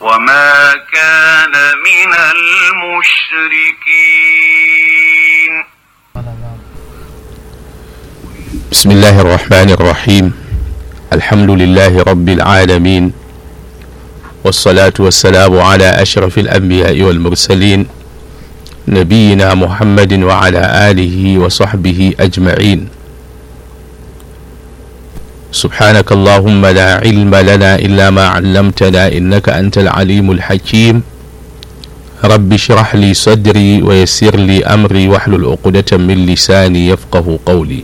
وما كان من المشركين بسم الله الرحمن الرحيم الحمد لله رب العالمين والصلاة والسلام على أشرف الأنبياء والمرسلين نبينا محمد وعلى آله وصحبه أجمعين سبحانك اللهم لا علم لنا إلا ما علمتنا إنك أنت العليم الحكيم رب اشرح لي صدري ويسر لي أمري واحلل عقدة من لساني يفقه قولي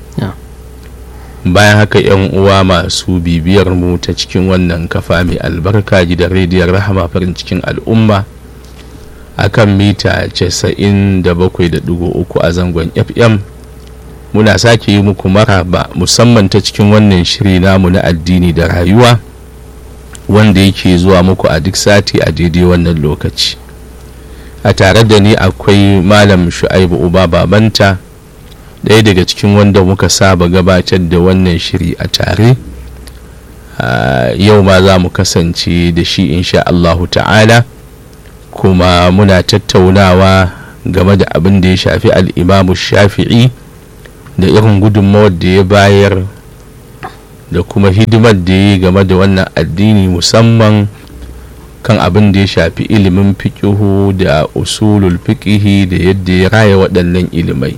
bayan haka yan uwa masu bibiyar mu ta cikin wannan kafa mai albarka gidan rediyon rahama farin cikin al'umma akan mita 97.3 a zangon fm muna sake yi muku maraba musamman ta cikin wannan shiri namu na addini da rayuwa wanda yake zuwa muku a duk sati a daidai wannan lokaci a tare da ni akwai malam shu'aibu uba babanta ɗaya daga cikin wanda muka saba gabatar da wannan shiri a tare yau ma za mu kasance da shi insha Allahu ta'ala kuma muna tattaunawa game da abin da ya shafi al'imamu shafi'i da irin gudunmawar da ya bayar da kuma hidimar da ya yi game da wannan addini musamman kan abin da ya shafi ilimin fiƙihu da usulul fiƙihi da yadda ya raya waɗannan ilimai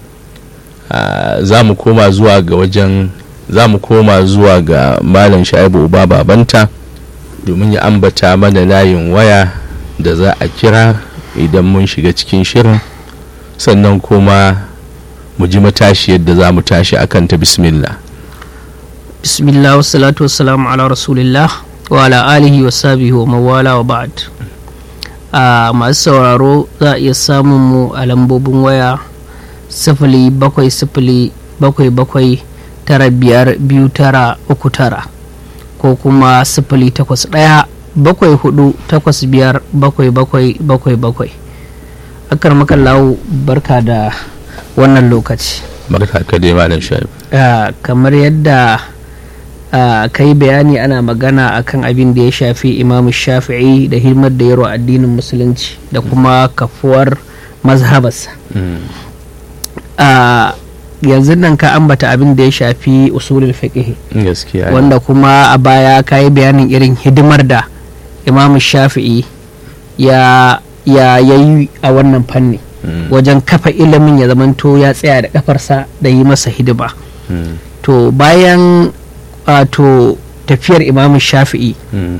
za mu koma zuwa ga wajen za mu koma zuwa ga malam shaibu uba babanta domin ya ambata mana layin waya da za a kira idan mun shiga cikin shirin sannan kuma mu ji matashi yadda za mu tashi akan ta bismillah bismillah wassalatu wassalamu ala rasulillah wa ala alihi wa sahbihi wa mawala wa ba'd a masu sauraro za a iya samun mu a lambobin waya sifili bakwai sifili bakwai bakwai tara biyar biyu tara uku tara ko kuma sifili takwas ɗaya bakwai hudu takwas biyar bakwai bakwai bakwai bakwai akar makallahu barka da wannan lokaci barka ka dai malam shaib kamar yadda ka yi bayani ana magana akan abin da ya shafi imamu shafi'i da hidimar da yaro addinin musulunci da kuma kafuwar mazhabarsa yanzu nan ka ambata abin da ya shafi usulul fiqh gaskiya wanda kuma a baya ka yi bayanin irin hidimar da imamu shafi'i ya ya yi a wannan fanni wajen kafa ilimin ya zamanto ya tsaya da kafarsa da yi masa hidima to bayan wato tafiyar imamu shafi'i